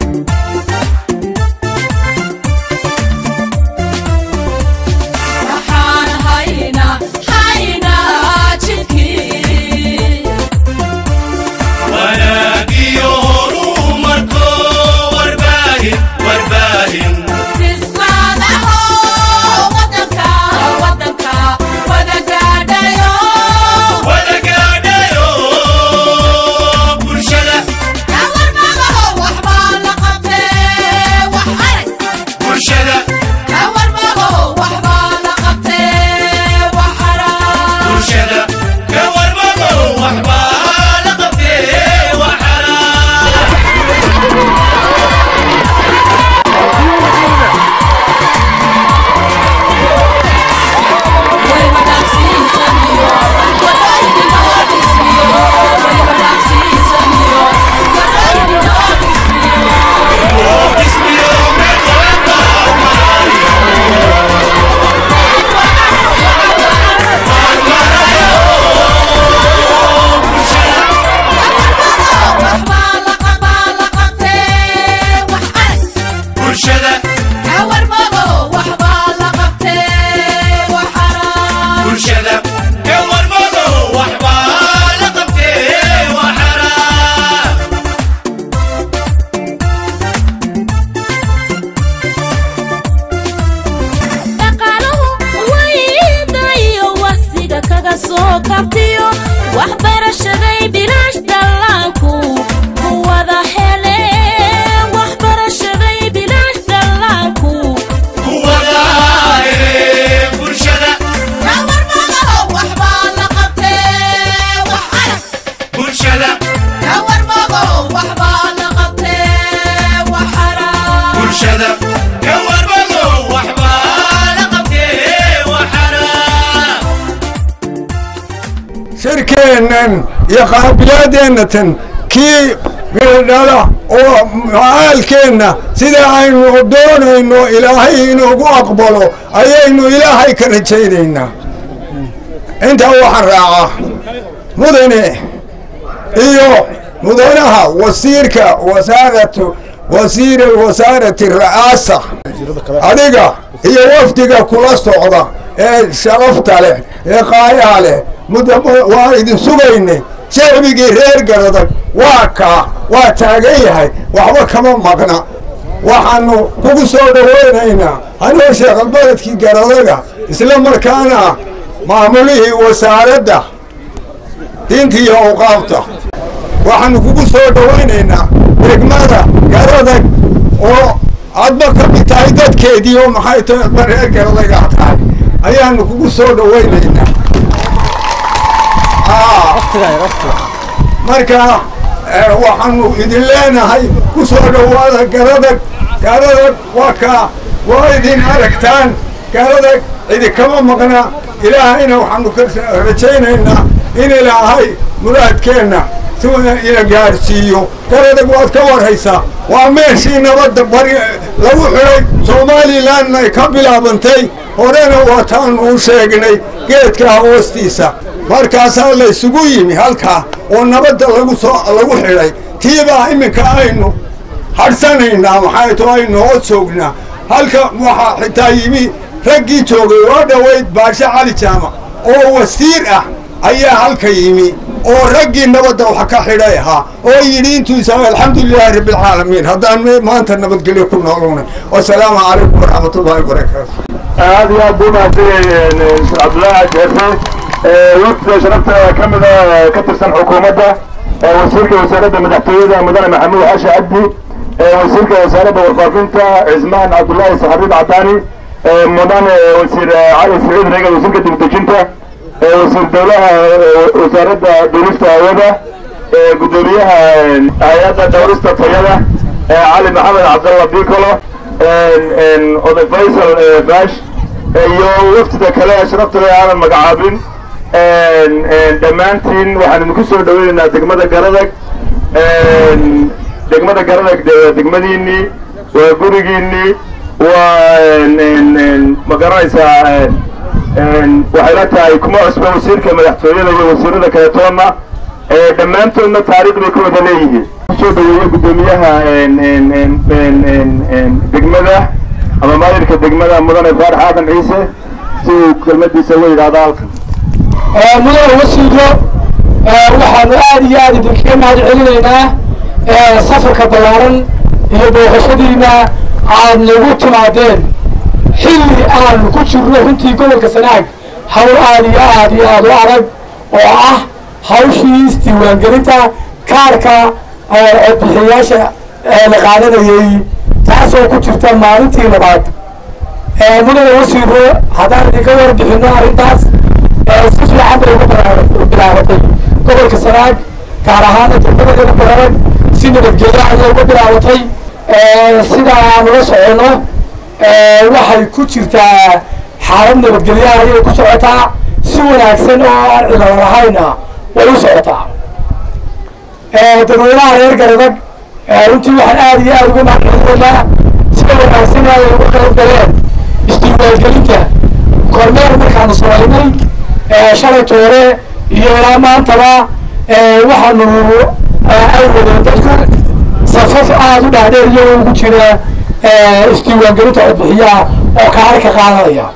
waxaan haynaa haynaa jidkii wanaagiyo horumarko warbaahin warbaahin fislaadaho wadanka wadanka wada gaadhayo wada gaadhayo bulshada kawarmadaho waxbaa la qabtee wax arag bulshada kawarmadaho waxbaa la qabtee wax arag bulshada ka warmado waxbaa la qabtee waxara way wanaagsiisaniyo wadooyininoo dhismiyo way wanaagsiisaniyo wadooyininoo dhismiyo ismiyo meel walba waxbaa la qabaa la qabtee wax arag bulshada kawarmado waxbaa la qabtee wax arag bulshada ka warmado waxbaa la qabtee waxara dhaqaaluhu wayda iyo waqsiga kaga soo kabtiyo waxbarashaday bilaash dhallaanku ku wada heleen waxbarashaday bilaash dhallaanku kuwada hele bulshada kawarmado waxbaa la qabtee wax arag bulshada kawarmado waxbaa la qabtee wax arag bulshada ka warmado waxbaa la qabtee waxara shirkeennan iyo qaabiyadeennatan kii midhodhala oo macaalkeenna sida aynu doonayno ilaahay inoogu aqbalo ayaynu ilaahay ka rajaynaynaa intaa waxaan raacaa mudane iyo mudanaha wasiirka wasaaratu wasiir wasaarati ra'aasa adiga iyo wafdiga kula socda ee sharafta leh ee qaayaha leh muddo waa idin sugayne shacbigii reer garadag waa kaa waa taagan yahay waxba kama maqna waxaanu kugu soo dhowaynaynaa anoo sheekalbaledkii garadaga isla markaana maamulihii wasaaradda diinta iyo awqaafta waxaanu kugu soo dhowaynaynaa degmada garadag oo adba ka mid tahay dadkeedii oo maxay tahay adba reer garadagaa tahay ayaanu kugu soo dhowaynaynaa Aa. marka eh, waxaanu idin leenahay ku soo dhowaada garadag garadag waa kaa waa idin aragtaan garadag idinkama maqna ilaahayna waxaanu ka rajaynaynaa in ilaahay muraadkeenna si ina gaarsiiyo garadag waad ka warhaysaa waa meeshii nabadda bari lagu xidhay somalilanna ay ka bilaabantay horena waataanu u sheegnay geedkaa hoostiisa markaasaa la isugu yimi halkaa oo nabadda lagu soo lagu xidhay tiibaa iminka aynu hadhsanaynaa maxay to aynu hoos joognaa halka waxaa xitaa yimi raggii joogay waa dhoweyd baashe cali jaamac oo wasiir ah ayaa halka yimi oo raggii nabadda wax ka xidhay ahaa oo yidhi intuisa alxamdulilaahi rabbilcaalamiin haddaan me- maanta nabadgelyo ku noolunay wasalaamu calaykum waraxmatullaahi wabarakaatu aad iyo aad buu mahadsan cabdullaahi jeefe wafdiga sharafta ka mida ka tirsan xukuumadda wasiirka wasaaradda madaxtooyada mudane maxamuud xaashi cabdi wasiirka wasaaradda warfaafinta cismaan cabdullaahi saxariid cadaani mudane wasiir cali saciid reegal wasiirka dibdejinta wasiir dowlaha wasaaradda duulista hawada gudoomiyaha hay-adda dhowrista tayada cali maxamed cabdalla bicolo oday faysal bash iyo waftida kale ee sharafta leh aanan magacaabin dhammaantiin waxaan idinku soo dhaweynaynaa degmada garadag degmada garadag de waa degmadiinii waa gurigiinii waa ma garanaysaa waxay la tahay kuma cusba wasiirka madaxtooyada iyo wasiirada kale toonna dhammaantoodna taariikh bay ka wada leeyihiin kusoo dhaweeye guddoomiyaha degmada ama maayirka degmada mudane faarax aadan ciise si uu kelmadiisa uga yidhaahdo halkan mudane wasiiro waxaanu aad iyo aad idinkaga mahad celinaynaa safarka ballaaran iyo booqashadiina aad nagu timaadeen xilli aanu ku jirno runtii gobolka sanaag hawl aad iyo aad iyo aad u adag oo ah hawshii isdiiwaangelinta kaarka codbixiyayaasha la qaadanayey taasoo ku jirta maalintii labaad mudane wasiiro haddaan idinka warbixino arrintaas si fiican bay uga bilaabatay gobolka sanaag gaar ahaana degmada bararag si nabadgelyo ayay uga bilaabatay sida aan ula soconno waxay ku jirtaa xaalad nabadgelyo ayay ku socotaa si wanaagsan oo aan cilalo lahayna way u socotaa dadweynaha reer garadag runtii waxaan aad iyo aad uga mahadcelinaynaa sida wanaagsan ay uga qayb galeen isdiiwaangelinta kormeer markaanu samaynay shalay toore iyo ilaa maantaba waxaanu ay wadeen dadku safaf aada u dhaadheer iyagoo ugu jira isdiiwaangelinta codbixiyaha oo kaari ka qaadanaya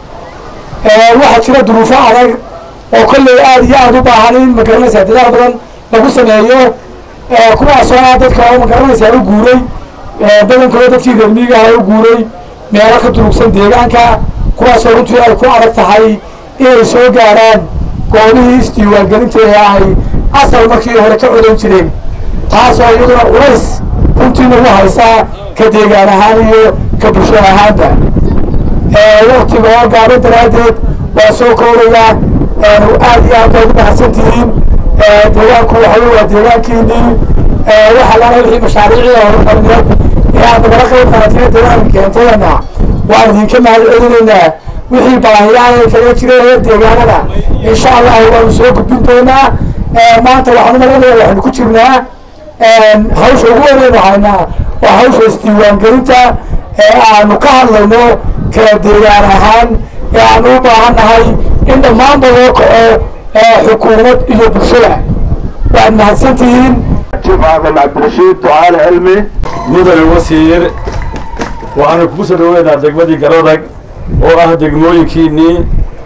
waxaa jira duruufo adag oo kolley aada iyo aada u baahan in magaranaysaa dadaal badan lagu sameeyo kuwaasoo ah dadka oo magaranaysaa u guuray badankooda dadkii reer miiga ah u guuray meelo ka durugsan deegaanka kuwaasoo runtii ay ku adag tahay inay soo gaaraan goobihii isdiiwaangelinta ee ay asal markii hore ka codan jireen taasoo iyaduna culays runtii nagu haysaa ka deegaan ahaan iyo ka bulsho ahaanba waktiga oo gaaban daraaddeed waa soo koobayaa aad iyo aad baad u mahadsan tihiin deegaanku waxa wey waa deegaankiinii waxa lana wixii mashaariicii horumarineed ee aad nagala qayb qaratay deegaanka keentayana waan idinka mahad celinaynaa wixii baahiyaha ee kaga jira reer deegaanada insha allah waanu soo gudbin doonaa maanta waxaan umalanaya waxaynu ku jirnaa hawsha ugu horeynu haynaa waa hawsha isdiiwaangelinta ee aanu ka hadlayno kala deegaan ahaan ee aanu u baahan nahay in dhammaanba loo kaco xukuumad iyo bulshada waad mahadsan tihiin jiif aadan cabdirashiid ducaale cilmi mudane wasiir waxaanu kugu soo dhaweynaa degmadii garadag oo ah degmooyinkiinii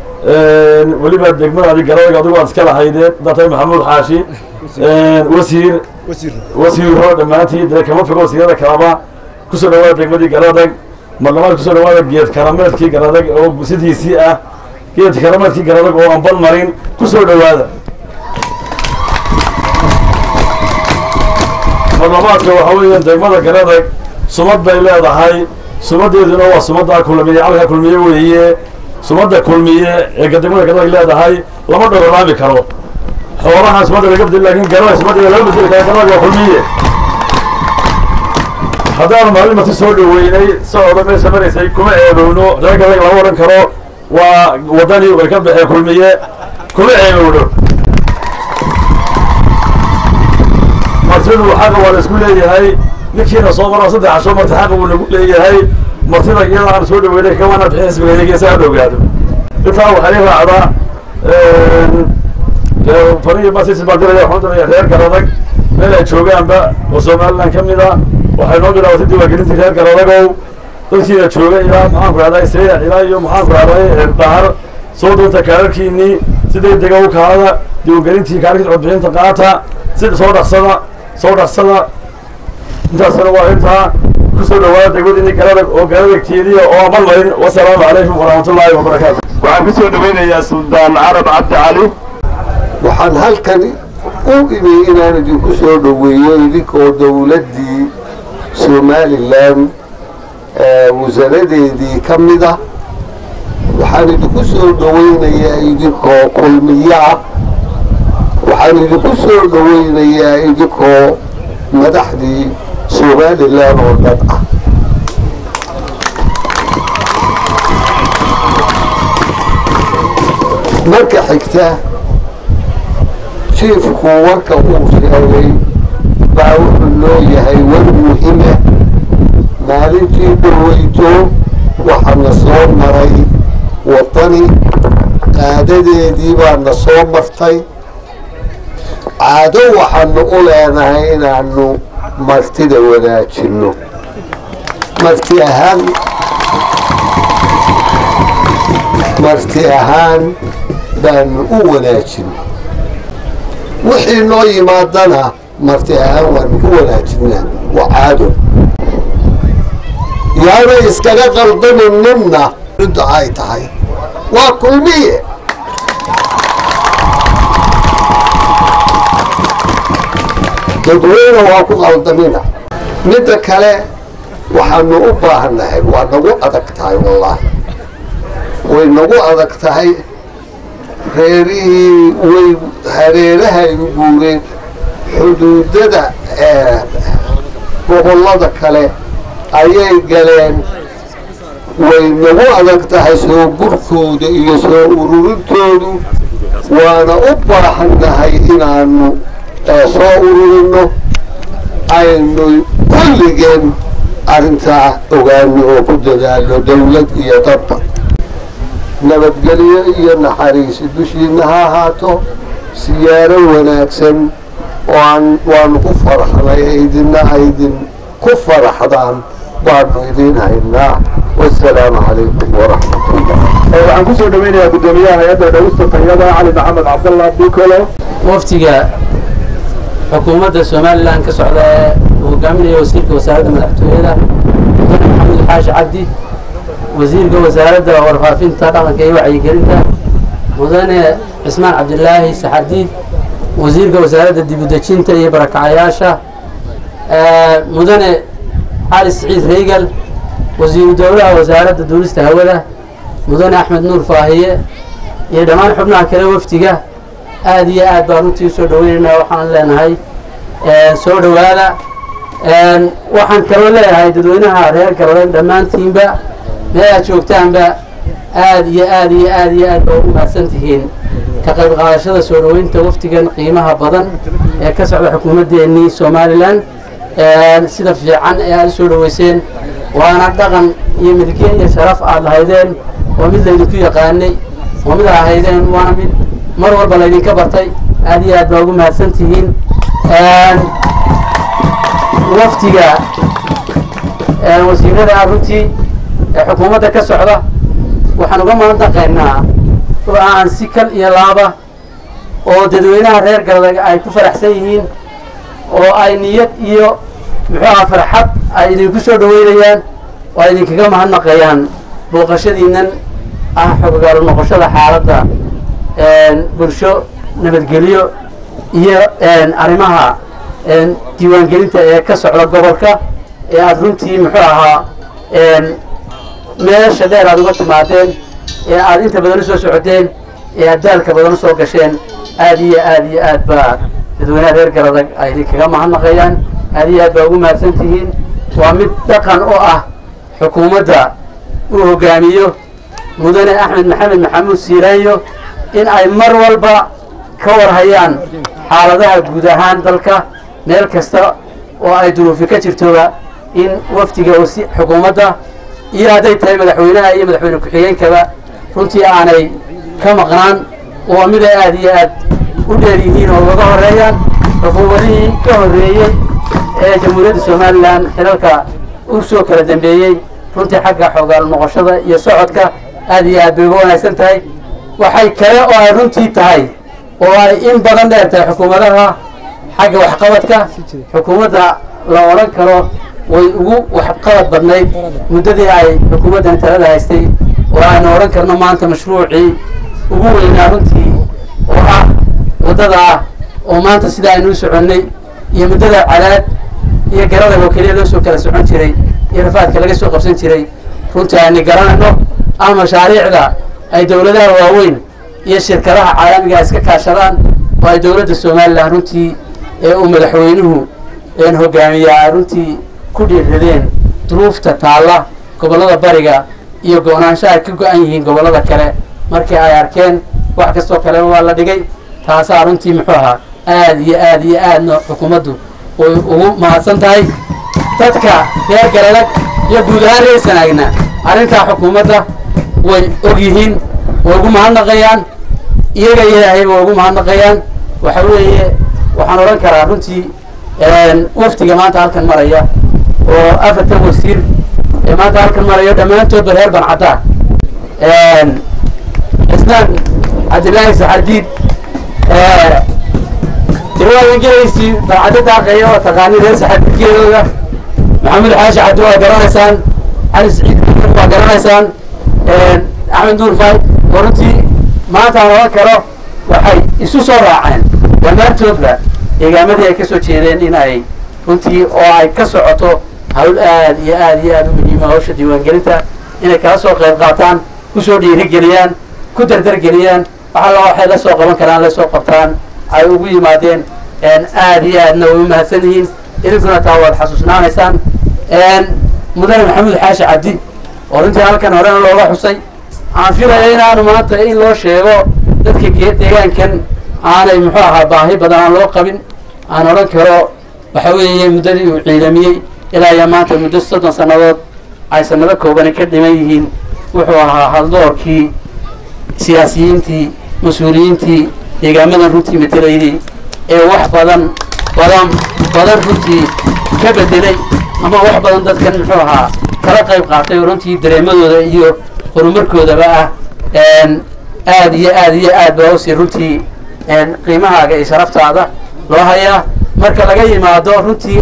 weliba degmadaadi garadag adigu aad iska lahaydeen datay maxamuud xaashi wasiir wasiiro dhammaantiin dee kama fogo wasiirada kalaba kusoo dhawaada degmadii garadag marlabaad kusoo dhawaada geed karameedkii garadag oo sidiisii ah geed karameedkii garadag oo aan bal marin kusoo dhawaada marlabaadka waxa weeyaan degmada garadag sumad bay leedahay sumadeeduna waa sumadda kulmiye calka kulmiye weeye sumadda kulmiye ee degmada garadag leedahay lama dhorolaami karo xoolaha sumadda laga bedeli lakin garada sumaddeeda laga bedeli kara garadag waa kulmiye haddaan maalin marti soo dhaweynay socda meesha maraysay kuma eedowno reer garadag lama odhan karo waa waddanii way ka baxeen kulmiye kuma eedowno martidu xaqa waa la isku leeyahay ninkiina soo maro saddex casho marti xaqa wuu nagu leeyahay martida iyada aan soo dhaweynay kamana bixin xisbigeedagi si aan ogaado intaa waxaa ii raacdaa farihi basis baa diraya waxaan diraya reer garadag meel ay joogaanba oo somaliland ka mid a waxay noo bilaabatay diiwaangelintii reer garadagow dadkiina jooga ilaa maxaanku rahday seeyac ilaa iyo maxaanku rahday bahar soo doonta kaararkiinii si degdega u kaada diiwaangelintii kaararkiisa codbixinta qaata si soo dhaqsada soo dhaqsada intaasna waa intaa kusoo dhawaada degmadini garadag oo garadagteediya oo amal marin wasalaamu calaykum waraxmatullaahi wabarakaatu waxaan kusoo dhaweynayaa suldaan carab cabdi cali waxaan halkan u imi inaan idinku soo dhoweeyo idinkoo dowladdii somalilan wasaaradeedii ka mid ah waxaan idinku soo dhoweynayaa idinkoo kulmiyo ah waxaan idinku soo dhoweynayaa idinkoo madaxdii somalilan oo dhan ah marka xigta jiifku warka uu sheegay baa wuxuu loo yahay war muhima maalintii dhaweyto waxaa na soo maray waddani qaadadeedii baa na soo martay caado waxaanu u leenahay inaanu martida wadaajinno marti ahaan marti ahaan baanu u wanaajin wixii noo yimaadana marti ahaan waanu ku wanaajinaa waa caado yaana iskaga qaldanin ninna ridda ay tahay waa kulmiye dadweyne waa ku qaldamina midda kale waxaanu u baahannahay waa nagu adag tahay wallaahi way nagu adag tahay reerihii way hareerahay u guureen xuduudada ee gobollada kale ayay galeen way nagu adag tahay soo gurkooda iyo soo ururintoodu waana u baahannahay inaanu soo ururino aynu kulligeen arrintaa ogaano oo ku dadaalo dawlad iyo dadba nabadgelyo iyo naxariisi dushiina ha ahaato siyaaro wanaagsan oo aan waanu ku faraxnay idina aydin ku faraxdaan baanu idiin haynaa wasalaamu calaykum waraxmatullah waxaan kusoo dhaweynayaa guddoomiyaha hay-adda dhawista tayada cali maxamed cabdallah bikolo waftiga xukuumadda somalilan ka socda ee uu hogaaminaya wasiirka wasaaradda madaxtooyada mudane maxamuud xaashi cabdi wasiirka wasaaradda warfaafinta dhaqanka iyo wacyigelinta mudane cismaan cabdilaahi saxardiid wasiirka wasaaradda dibudejinta iyo barakacayaasha mudane cali siciid reygal wasiiru dowlaha wasaaradda duulista hawada mudane axmed nuur faahiye iyo dhammaan xubnaha kale waftiga aada iyo aad baan runtii usoo dhaweynaynaa waxaan leenahay soo dhowaada waxaan kaloo leeyahay dadweynaha reer galbeed dhammaantiinba meel aad joogtaanba aada iyo aada iyo aada iyo aad baa ugu mahadsan tihiin ka qayb qaadashada soo dhoweynta waftigan qiimaha badan ee ka socda xukuumaddeenii somalilan sida fiican ee aada usoo dhoweyseen waana dhaqan iyo milkiye iyo sharaf aad lahaydeen waa mid laydinku yaqaanay waa mid ahaydeen waana mid mar walba laydinka bartay aada iyo aad baa ugu mahadsan tihiin waftiga wasiirada runtii ee xukuumadda ka socda waxaan uga mahadnaqaynaa oo aan si kal iyo laaba oo dadweynaha reer galbeed ay ku faraxsan yihiin oo ay niyad iyo muxuu aha farxad ay idinku soo dhaweynayaan oo ay idinkaga mahadnaqayaan booqashadiinan ah xoggaalo noqoshada xaaladda bulsho nabadgelyo iyo arrimaha diiwaangelinta ee ka socda gobolka ee aada runtii muxuu ahaa meesha dheer aada uga timaadeen ee aada inta badan usoo socoteen ee aad daalka badan usoo gasheen aada iyo aada iyo aad baa dadweynaha reer garadag ay idinkaga mahadnaqayaan aada iyo aad baa ugu mahadsan tihiin waa mid dhaqan oo ah xukuumadda uu hogaamiyo mudane axmed maxamed maxamuud siiraanyo in ay mar walba ka warhayaan xaaladaha guud ahaan dalka meel kasta oo ay duruufi ka jirtoba in wafdiga xukuumadda iyo hadday tahay madaxweynaha iyo madaxweyne ku-xigeenkaba runtii aanay ka maqnaan waa mid ay aada iyo aad u dheer yihiin oo ugaga horeeyaan xukuumadihii ka horreeyey ee jamhuuriyadda somalilan xilalka u soo kala dambeeyey runtii xagga xoogaal noqoshada iyo socodka aada iyo aad bay uga wanaagsan tahay waxay kale oo ay runtii tahay oo ay in badan dheer tahay xukuumadaha xagga waxqabadka xukuumadda la odhan karo way ugu waxqabad badnayd muddadii ay xukuumaddan talada haystay oo aynu odhan karno maanta mashruucii ugu weynaa runtii oo ah waddada ah oo maanta sida aynu u soconnay iyo muddada cadaad iyo garada oo keliya loo soo kala socon jiray iyo rafaadka laga soo qabsan jiray runtii aynu garanayno ama mashaariicda ay dowladaha waaweyn iyo shirkadaha caalamiga iska kaashadaan oo ay dowladda somalilan runtii ee uu madaxweynuhu een hogaamiyaa ay runtii ku dhiiradeen duruufta taalla gobollada bariga iyo go-naansho ay ka go-an yihiin gobollada kale markii ay arkeen wax kastoo kaleba waa la dhigay taasaa runtii muxuu ahaa aada iyo aada iyo aadna xukuumaddu way ugu mahadsan tahay dadka reer galadag iyo guud ahaan reer sanaagna arrintaa xukuumadda way og yihiin way ugu mahadnaqayaan iyaga ilaahay way ugu mahadnaqayaan waxa weeye waxaan odhan karaa runtii waftiga maanta halkan maraya oo afartan wasiir ee maanta halkan maraya dhammaantoodba reer bancaddaa cismaan cabdillaahi saxardiid dirwaadangelaysi bancaddo daaqeeya oo taqaani reer saxardiidgeedooda maxamed xaashi cabdi waa garanaysaan cali saciid waa garanaysaan axmed nuur faay oo runtii maanta aan oran karo waxay isu soo raaceen dhammaantoodba deegaamadii ay ka soo jeedeen in ay runtii oo ay ka socoto hawl aad iyo aad iyo aad u muhiima hawsha diiwaangelinta inay kala soo qayb qaataan kusoo dhiirigeliyaan ku dardargeliyaan waxalla waxay la soo qaban karaan la soo qabtaan ay ugu yimaadeen aad iyo aadna way u mahadsan yihiin idinkuna taa waad xasuusnaanaysaan mudane maxamuud xaashi cabdi oo runtii halkan horena looga xusay aan filaya inaanu maanta in loo sheego dadka deegaankan aanay muxuu ahaa baahi badan aan loo qabin aan odhan karo waxa weeye muddadii uu ciidamiyey ilaa iyo maanta muddo soddon sannadood ay sanado koobani ka dhiman yihiin wuxuu ahaa haldoorkii siyaasiyiintii mas-uuliyiintii deegaamadan runtii matelaydii ee wax badan badan badan runtii ka bedelay ama wax badan dadkan muxuu ahaa kala qayb qaatay oo runtii dareemadooda iyo horumarkoodaba ah aad iyo aad iyo aad baa usii runtii qiimahaaga iyo sharaftaada loo hayaa marka laga yimaado runtii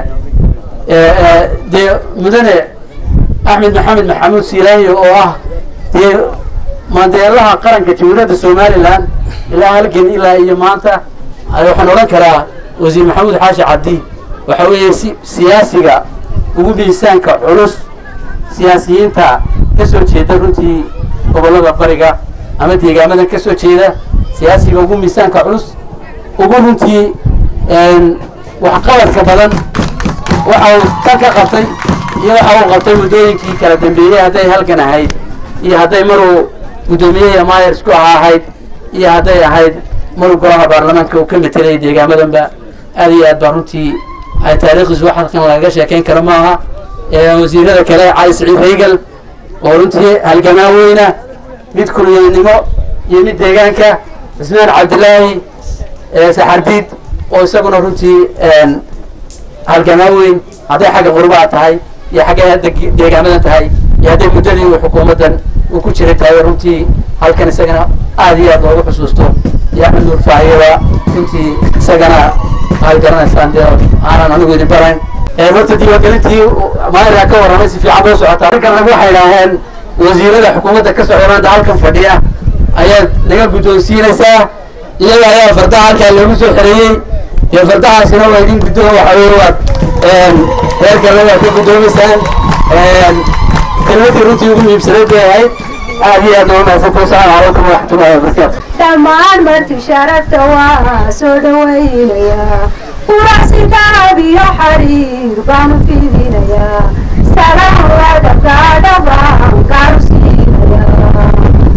dee mudane axmed maxamed maxamuud siilaayo oo ah dee mandeelaha qaranka jamhuuriyadda somalilan ilaa halgan ilaa iyo maanta waxaan odhan karaa wasiir maxamuud xaashi cabdi waxa weeye si siyaasiga ugu miisaanka culus siyaasiyiinta ka soo jeeda runtii gobollada bariga ama deegaamadan ka soo jeeda siyaasiga ugu miisaanka culus ugu runtii waxqabadka badan waxa uu kan ka qabtay iyo waxa uu qabtay muddooyinkii kala dambeeyey hadday halkan ahayd iyo hadday maruu guddoomiyaha mayer isku ahaa ahayd iyo hadday ahayd maruu golaha baarlamaanka uu ka metelayay deegaamadanba aad iyo aad baa runtii ay taariikhdiisu wax halkan lagaga sheekayn karo maaha wasiirada kale cali saciid raygal oo runtii halgamaa weyna mid kulyanimo iyo mid deegaanka cismaan cabdillaahi saxardiid oo isaguna runtii halgamaa weyn hadday xagga qurbaa tahay iyo xaggay hadda deegaamadan tahay iyo hadday muddadii uu xukuumaddan uu ku jiray tahay runtii halkan isagana aad iyo aad loogu xusuusto iyo axmed nuur faayaba runtii isagana waxaad garanaysaan dee aanan anigu idin barayn horta diiwaangelintii maayirkaa ka warramay si fiican boo socotaa halkan waxay idhaaheen wasiirada xukuumadda ka socda maanta halkan fadhiya ayaad naga guddoonsiinaysaa iyaga ayaa fardaha halkaa loogu soo xereeyey iyo fardahaasina waa idin guddoon waxa weye waad reer kalena waad ka guddoomaysaan kelmadii runtii ugu muhiimsanayd bay ahayd aad iyo aad nooga mahadsantahay asalaamu calaykum waraxmatullahi wabarakaatu dhammaan marti sharafta waa soo dhawaynayaa quracsinkaab iyo xariir baanu fidinayaa salaam wadabkaadha baan kaaru siinayaa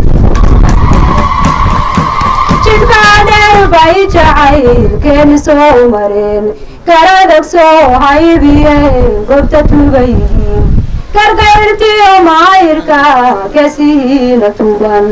jidkaadheer bay jacaylkeeni soo mareen garadag soo haybiyeen gobta tuga yihiin gargayrtiyo maayirka kesiina tugan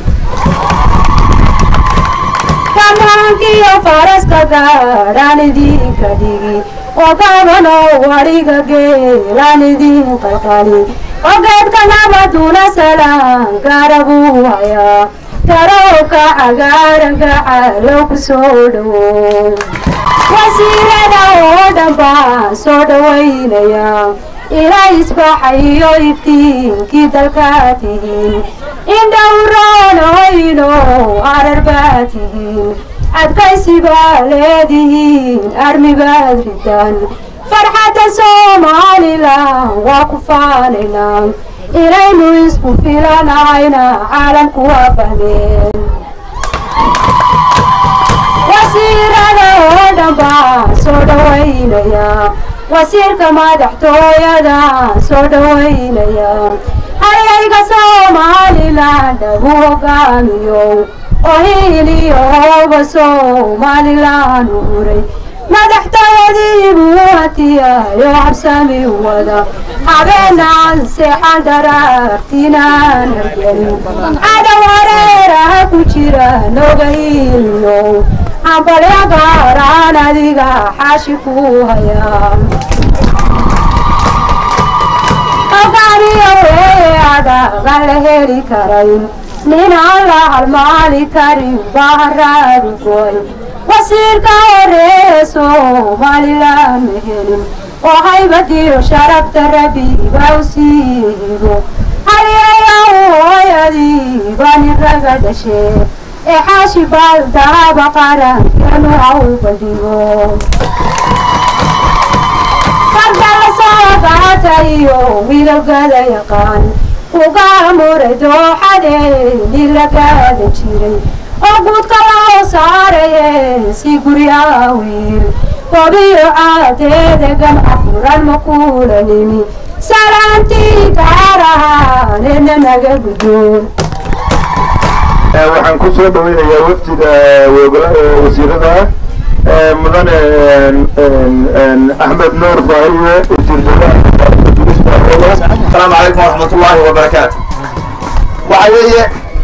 kamaankiyo faraska gaadhaan idinka dhigi oo gabano wariga geelaan idin qalqali ogeedka nabaduna salaan gaara buu hayaa garowka cagaaran gacalow ku soo dhowow wasiirada oo dhan baan soo dhawaynayaa ilaa isbaxayo iftiinkii dalkaa tihiin indhowroonayno arar baa tihiin adkaysi baa leedihiin armi baad ridaan farxadda somalilan waa ku faanaynaa inaynu isku filanayna caalamku waa fahmeen wasiirada oo dhan baan soo dhawaynayaa wasiirka madaxtooyada soo dhawaynayaa hayayga somalilan dhagu hogaamiyo oo hiiliyo hooba somalilan uray madaxtooyadii buu hatiyayo habsami wada habeenaan seexan daraartinaan hargelin cadow hareeraha ku jira noga hiiliyo hambalyo gaaraan adiga xaashi ku hayaa hogaaniyo weeye adagan la heli karayn ninaan la halmaali karin baharaadu goy wasiirka horeeye soomaalilama helin oo haybadiyo sharafta rabiba u siibo halyayaw hooyadii bani raga dhashee ee xaashi baaldaaba qarankeenu haw badhigo farda la soo qaatayo midowgada yaqaan ugaamure dooxadeeni lagaada jiray oo guudka loo saaraye si guryaa wiil gobiyo caadeeda gamca furan ma kuula nimi salaantii gaar ahaanena naga guddoon waxaan ku soo dhaweynayaa wafdida wasiirada mudane axmed nuur faahiye السلام عليكم ورحمة الله وبركاته waxa weeye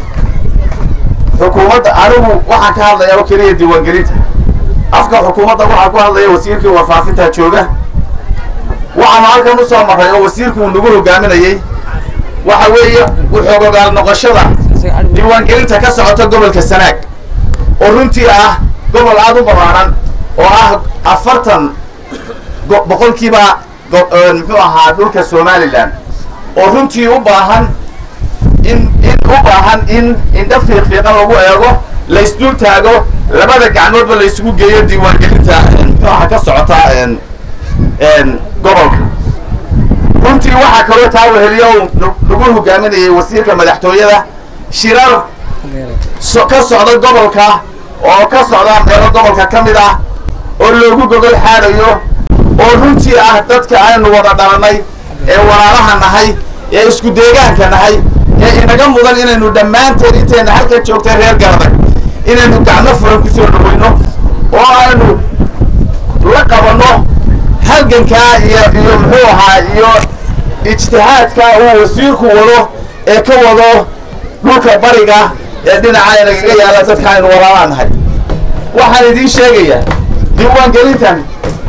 xukuumadda anigu waxaan ka hadlaya oo keliya diiwaangelinta afka xukuumadda waxaa ku hadlaya wasiirkii warfaafinta jooga waxaanu halkan u soo marray oo wasiirku uu nagu hogaaminayey waxa weeye wuxuu ogaal noqoshada diiwaangelinta ka socota gobolka sanaag oo runtii ah gobol aada u ballaaran oo ah afartan go- boqolkiiba go- muxuu ahaa dhulka somalilan oo runtii u baahan in in u baahan in indha fiiqfiiqan lagu eego la isdul taago labada gacmoodba la isugu geeyo diiwaangelinta muxuu ahaa ka socota n n gobolka runtii waxaa kaloo taa weheliyo uu nu- nagu hogaaminayay wasiirka madaxtooyada shirar so ka socda gobolka oo ka socda meelo gobolka ka mid ah oo loogu gogol xaadayo oo runtii ah dadka aynu wada dhalanay ee walaalaha nahay ee isku deegaanka nahay ee inaga mudan inaynu dhammaanteen intayna halkan joogtay reer garadag inaynu gacmo furan kusoo dhaweyno oo aynu la qabanno halgankaa iyo iyo muxuu ahaa iyo ijtihaadka uu wasiirku wado ee ka wado dhulka bariga ee dhinaca inagaga yaala dadka aynu walaalaa nahay waxaan idiin sheegayaa diiwaangelintan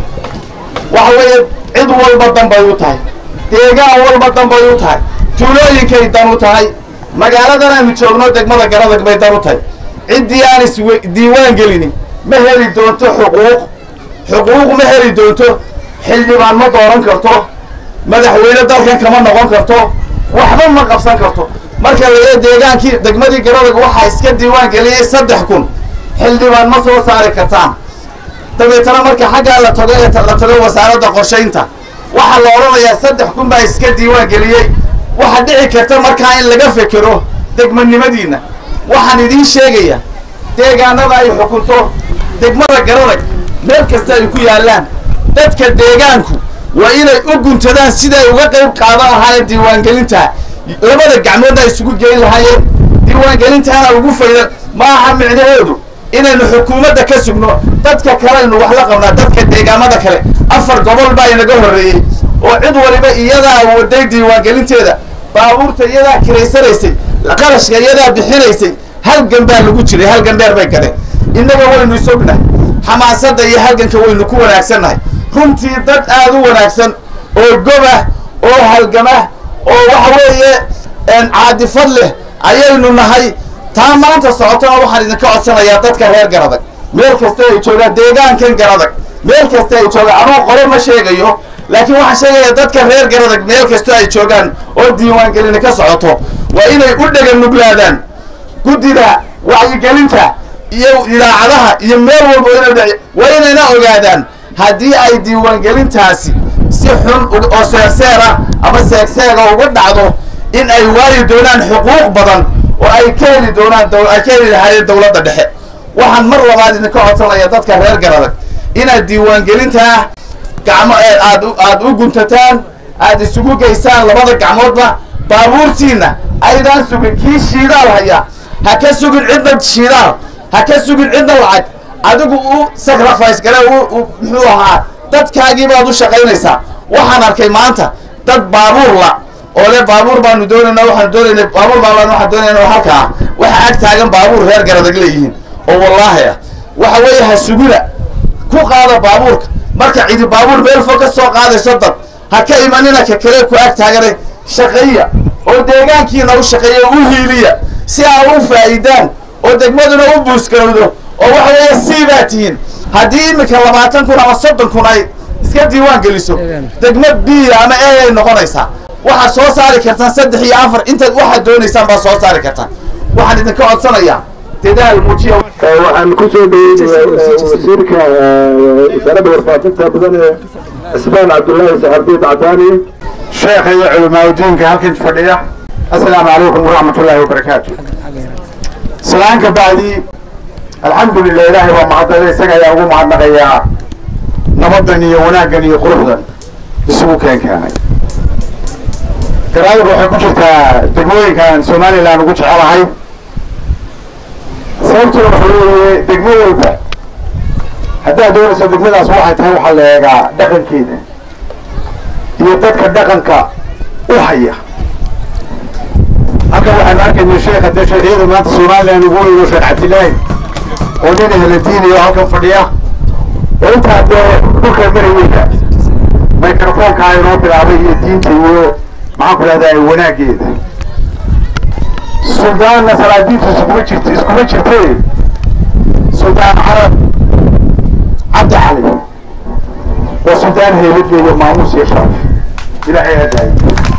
waxa weeye cid walba dan bay u tahay deegaan walba dan bay u tahay tuulooyinkay dan u tahay magaaladan aynu joogno degmada garadag bay dan u tahay ciddii aan is diiwaan gelinin ma heli doonto xuquuq xuquuq ma heli doonto xildhibaan ma dooran karto madaxweyne dalkan kama noqon karto waxba ma qabsan karto marka laga deegaankii degmadii garadag waxaa iska diiwaan geliyey saddex kun xildhibaan ma soo saari kartaan dabeetana marka xaggaa la tago ee la tago wasaaradda qorshaynta waxaa la odhanayaa saddex kun baa iska diiwaan geliyey waxaa dhici karta markaa in laga fekero degmanimadiinna waxaan idiin sheegayaa deegaanada ay xukunto degmada garadag meel kasta ay ku yaallaan dadka deegaanku waa inay u guntadaan siday uga qayb qaadan lahaayeen diiwaangelinta labada gacmoodna ay isugu geyn lahaayeen diiwaangelintaana ugu fayda ma aha micnaheedu inaynu xukuumadda ka sugno dadka kaleynu wax la qabnaa dadka deegaamada kale afar gobol baa inaga horreeyey oo cid waliba iyadaa waday diiwaangelinteeda baabuurta iyadaa kiraysanaysay qarashka iyadaa bixinaysay halgan baa lagu jiray halgan dheer bay gadeen innaga waynu isognahay xamaasadda iyo halganka waynu ku wanaagsannahay runtii dad aada u wanaagsan oo goba oo halgama oo waxa weeye caadifad leh ayaynu nahay taa maanta socotona waxaan idinka codsanayaa dadka reer garadag meel kasta ay joogaan deegaankan garadag meel kasta ay joogaan anuu qore ma sheegayo laakiin waxaan sheegayaa dadka reer garadag meel kasta ay joogaan oo diiwaangelina ka socoto waa inay u dhega nuglaadaan guddida wacyigelinta iyo idaacadaha iyo meel walba ina waa inayna ogaadaan haddii ay diiwaangelintaasi si xun oo seerseera ama seegseega uga dhacdo in ay waayi doonaan xuquuq badan oo ay ka heli doonaan ay ka heli lahaayeen dowladda dhexe waxaan mar labaad idinka codsanaya dadka reer garadag inaad diiwaangelintaa gacmo aad aad u guntataan aad isugu geysaan labada gacmoodba baabuurtiinna aydaan sugin kii shiidaal haya ha ka sugin cidna shiidaal ha ka sugin cidna lacag adigu u sacrifice gale u muxuu ahaa dadkaagii baad u shaqaynaysaa waxaan arkay maanta dad baabuur la oo le baabuur baanu doonayna waxaanu doonayna baabuur baabaan waxaan doonayna halkaa waxa ag taagan baabuur reer garadag leeyihiin oo wallaahi ah waxa weeye ha sugina ku qaada baabuurka marka cidi baabuur meel fog ka soo qaadayso dad ha ka imanina ka kale ku ag taaganay shaqeeya oo deegaankiina u shaqeeya u hiiliya si aa u faa'iidaan oo degmaduna u buusgarowdo oo waxa weeye sii baa tihiin haddii iminka labaatan kun ama soddon kun ay iska diiwaan geliso degmad b ama a ay noqonaysaa waxaad soo saari kartaan saddex iyo afar intaad waxaad doonaysaan baad soo saari kartaan waxaan idinka codsanayaa dadaal muujiya waxaan ku soo dhaweynayaa wasiirka wasaaradda warfaafinta mudane cismaan cabdullaahi saxardiid cadaani sheekha iyo culimaadudiinka halkan fadhiya assalaamu calaykum waraxmatullaahi wabarakaatu salaanka bacdi alxamdulilah ilaahay waa mahadnaqay isaga ayaa ugu mahadnaqayaa nabadan iyo wanaaggan iyo quruxdan isugu keen keenay garaadadu waxay ku jirtaa degmooyinkan somalilan ugu jecelahay sababtuna waxa weeye degmo walba haddaad doonayso degmadaas waxay tahay waxaa la eegaa dhaqankeeda iyo dadka dhaqanka u haya halkan waxaanu arkayna sheekha dee sheekhyada maanta somalilan ugu weyno sheekh cabdilaahi oo nin ehladiinayo halkan fadhiya oo intaa dee dhulka marayeyda microfonka inoo bilaabay iyo diinta iyo maxaan ku dhahdaa wanaageeda suldaanna salaadiintu iskuma jirt iskuma jirte suldaan carab cabdi cali waa suldaan heelad leeyo maamuus iyo sharaf ilaahay hadaayo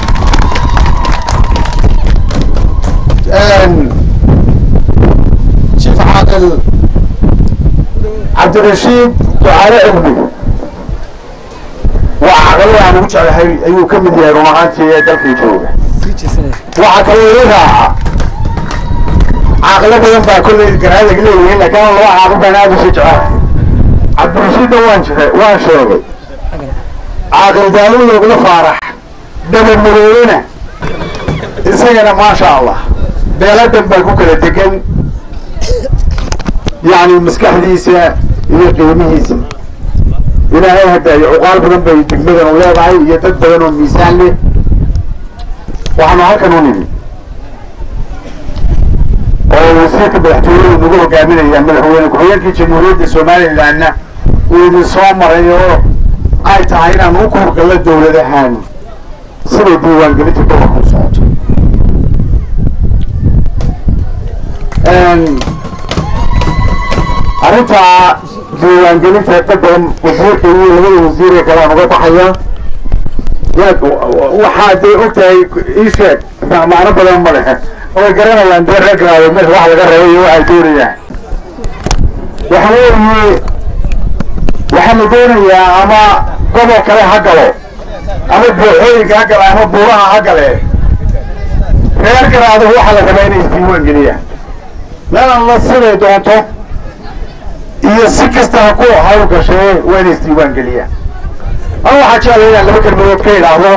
jiif caaqil cabdirashiid ducaale cilmi waa caqalada aan ugu jeclahay ayuu ka mid yahay run ahaantii ee dalkii jooga waxaa kaloo ii raaca caaqilo badan baa kolley garaadag leeyihiin laakiin laba caaqil baan aada usi jecelahay cabdirashiidna waan jire waan sheegay caaqil daawud ogla faarax dhaba madoobena isagana maasha allah beeladan baa ku kala degan yacni maskaxdiisa iyo qiimihiisa ilaahay hadaayo cuqaal badan bay degmadan u leedahay iyo dad badan oo miisaan leh waxaanu halkan u nimi oo wasiirka madaxtooyadu nagu hogaaminaya madaxweyne ku-xigeenkii jamhuuriyadda somalilanna uu idin soo maray oo ay tahay inaan u kuurgallo dowlad ahaan siday diiwaangelinta gobolka u socoto arrinta diiwaangelinta dad badan wasiirka iyo labada wasiir ee kale aan uga baxaya yaad waxaa dee ogtahay ii sheeg macno badan ma lehe way garanayaan dee reerkaaada meesha wax laga rabay iyo waxay doonayaan waxa weeye waxaa la doonayaa ama gobol kale ha galo ama booxooyinka ha gala ama buuraha ha gale reer garaada waxaa la rabaa inay isdiiwaan geliyaan meelan la siday doonto iyo si kasta ha ku hawl gashee waa inay isdiiwaan geliyaan ama waxaa jeclaya inaan laba kelmadood ka idhaahdo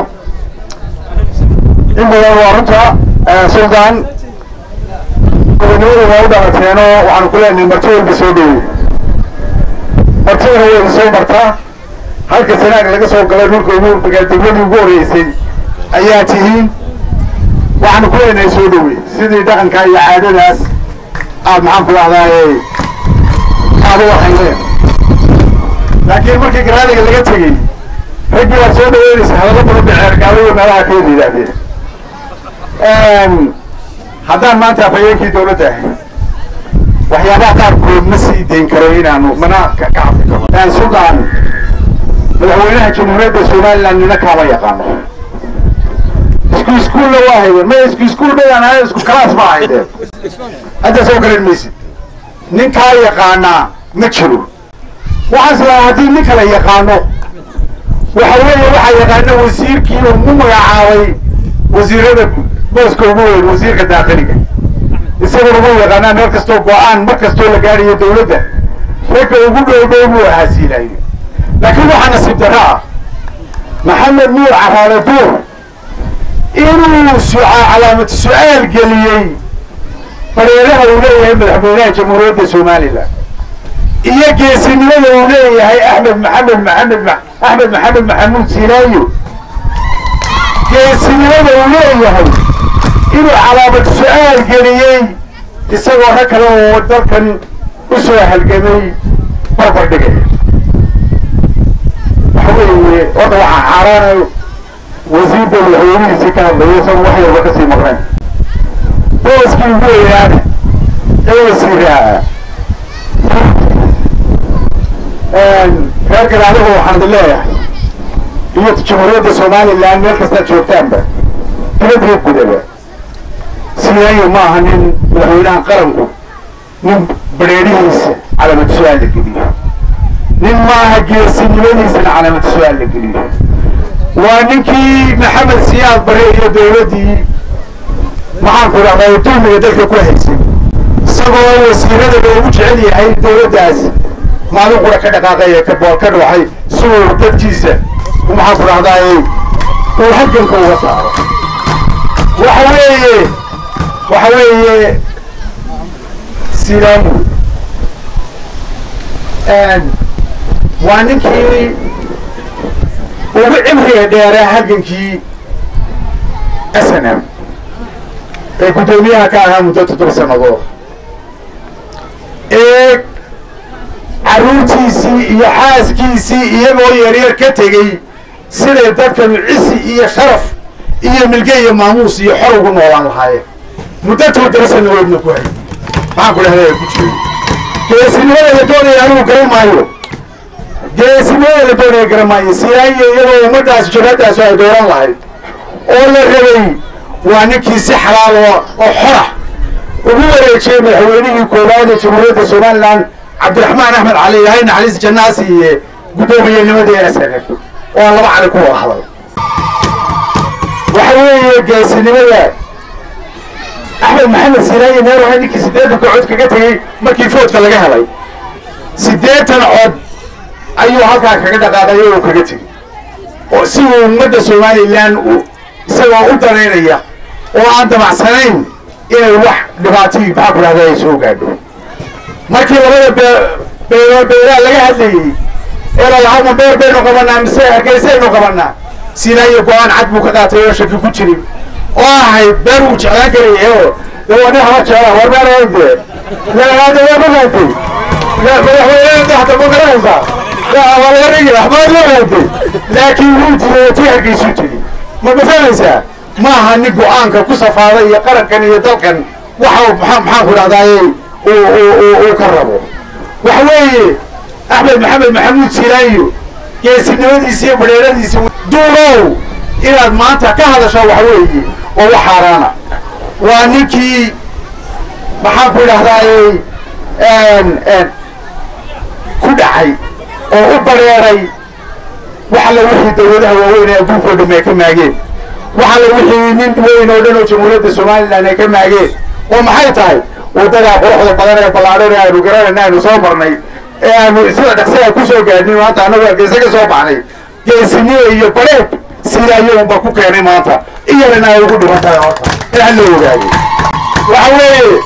in badan waa runta suldaan gobonimada waa u dhalateenoo waxaanu ku leenahay marti walba soo dhowey martidana way idin soo martaa halka sanaag laga soo galay dhulka ugu magaaldegmadii ugu horeysay ayaa tihiin waxaanu ku leenahay soo dhowey sidii dhaqanka iyo caadadaas aad maxaan ku dhahdaay aad u waxayneen laakiin markii garaadiga laga tegey raggii waad soo dhaweynaysa hadallo badan bay ceergaalayo meelaha ka wada yidhaahdeen haddaan maanta afhayeenkii dowladda ahay waxyaabaha qaarkood ma sii dayn karo inaanu mana ka ka hadli karo suldaan madaxweynaha jamhuuriyadda somaliland nina kaama yaqaano isku iskuulla waa haydeen maya isku iskuul bayaan ahay isku kalaas ma haydeen hadda soo garan maysid nin kaa yaqaanaa ma jiro waxaas laa haddii nin kala yaqaano waxa weeye waxaa yaqaana wasiirkii uu mu magacaabay wasiirada booska ugu weyn wasiirka daaqiliga isaguna ugu yaqaanaa meel kastoo go-aan mar kastoo la gaadhayo dowladda ragga ugu dhow dhow buu ahasiilayo laakiin waxaa nasiib darro ah maxamed nuur caraale duur inuu suca calaamad su-aal geliyey bareeraha uu leeyahay madaxweynaha jamhuuriyadda somalilan iyo geesinimada uu leeyahay axmed maxamed maxamed axmed maxamed maxamuud sinaayo geesinimada uu leeyahay inuu calaamad su-aal geliyey isagoo rag kale oo dalkan u soo halgamay barbar dhigaya waxa weeye horta waxaa xaaraanayo wasiirda madaxweynihiisii ka hadlaya isagu wax yarba kasii maqnayn booskii ugu weynaana ee wasiiraha reer garaadahu waxaan idin leeyahay iyo jamhuuriyadda somaliland meel kastaad joogtaanba dibadii gudaba siyayo ma aha nin madaxweynaha qaranku nin badheerihiisa calaamad su-aal la geliyo nin maaha geesinimadiisana calaamad su-aal la geliyo waa ninkii maxamed siyaad bare iyo dowladdii maxaanku idhahdaa dulmiga dalka ku haysay isagoo wasiirada loogu jecel yahay dowladdaas maalin qura ka dhaqaaqaya ka bool ka dhuuxay si uu dadkiisa maxaanku idhahdaa uu halganka uga saaro waxa weeye waxa weeye silamu waa ninkii ugu cimriga dheeraa halgankii s n m ee guddoomiyaha ka ahaa muddo toddoba sannadood ee carruurtiisii iyo xaaskiisii iyagoo yaryar ka tegey siday dadkanu cisi iyo sharaf iyo milge iyo maamuus iyo xor ugu noolaan lahaayeen muddo toddoba sannadoodna ku hay maxaan ku dhahdaa ku jiro geesinimada la doonaya anigu garan maayo geesinimada la doonaya garan maayo siyaayo iyadoo ummaddaas jabhaddaas ay dooran lahayd oo la rabay waa ninkii si xalaal oo oo xora ugu wareejiyey madaxweynihii koowaad ee jamhuuriyadda somaliland cabdiraxmaan axmed cali ilahay naxariis jannaasi iyo guddoomiyennimadii s n f oo aan laba cali ku wada hadal waxa weeye geesinimada axmed maxamed siraayi meer waxay ninkii siddeetanka cod kaga tegey markii foodka laga helay siddeetan cod ayuu halkaa kaga dhaqaaqay oo kaga tegey oo si uu ummadda somaliland u isagoo u danaynaya oo aan damacsanayn inay wax dhibaatihii maxaa ku dhahda ay soo gaadho markii labada bee beero beeraha laga hadlayey ee lalahaama beer baynu qabanaa mise hargeysaynu qabanaa sinaayo go-aan cad buu ka qaatay oo shaki ku jirin oo ahayd beer uu jeclaan karaya oo dee waa nin haba jecla war beer de laada waa magaantay madaxweyne hada ma garanaysaa waa laga dhigi waxbaad loo gaantay laakiin wuu diiday tii hargeysuu tiri ma mafahanaysaa ma aha nin go-aanka ku safaaday iyo qarankan iyo dalkan waxa maxaa maxaan ku dhahdaay uu ka rabo waxa weeye axmed maxamed maxamuud silaayo geesinimadiisa iyo badheeradiisa duurow inaad maanta ka hadasho waxa weeye oo wax xaaraana waa ninkii maxaan ku idhahdaay ku dhacay oo u bareeray wax alla wixii dawladaha waaweyn ee adduunka o dham ay ka maageen wax alla wixii nin weyn oo dhan oo jamhuuriyadda somaliland ay ka maageen oo maxay tahay waddadaa quruxda badan ee ballaadhan ee aynu garanayna aynu soo marnay ee aanu sida dhaqsi ay ku soo gaadhin maanta annagu hargeysa ka soo baxnay geesinimo iyo bareeb sidaayo unba ku keenay maanta iyadana ay ugu dhiman tahay horta in hal la ogaado waxa weeye